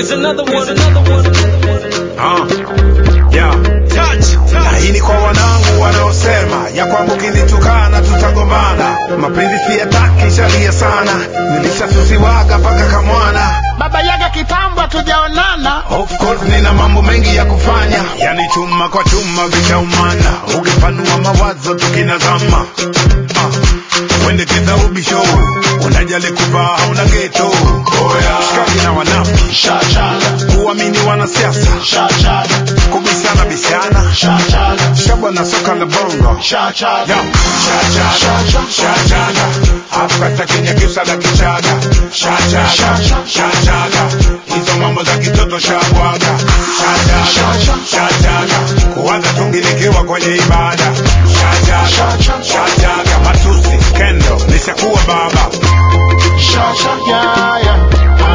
Here's another one, another one. Ah, yeah. Na hii ni kwa wanangu wanaosema ya kwamba ukinitukana tutagombana. Mapenzi siyataki shalia sana, nilishasusiwaga mpaka kamwana. baba yaga kitambo tujaonana Of course nina mambo mengi ya kufanya, yani chuma kwa chuma vishaumana, ukipanua mawazo tukinazama. Ah, wende kidha ubisho, unajali kuvaa hauna geto. Shikaji na wanafiki, kuamini wanasiasa, kubishana bishana, shabwa na soka la bongo. Ya, shachaga, shachaga, Afrika Kenya kisada kichaga, shachaga, shachaga, hizo mambo za kitoto shabwaga, shachaga, shachaga, kuanza tungilikiwa kwenye ibada, shachaga, shachaga, matusi, kendo, nishakuwa baba, Yeah, yeah.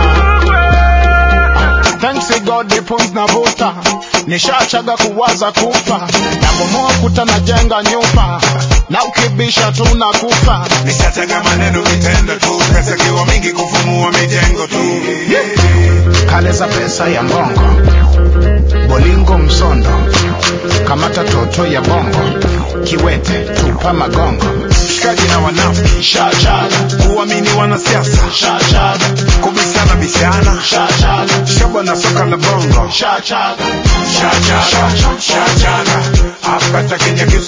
Thanks to God the pumps na vuta nishachaga kuwaza kufa nabomoa kuta na jenga nyumba na ukibisha tunakufa nishachaga maneno vitendo tu, pesa kiwa mingi kufumua mijengo tu. kale za pesa ya mbongo bolingo msondo kamata toto ya bongo kiwete tupa magongo Shikaji na wanafiki, kuamini wanasiasa, kubishana bishana, shabwa na soka la bongo, shachaga, shachaga, Afrika Kenya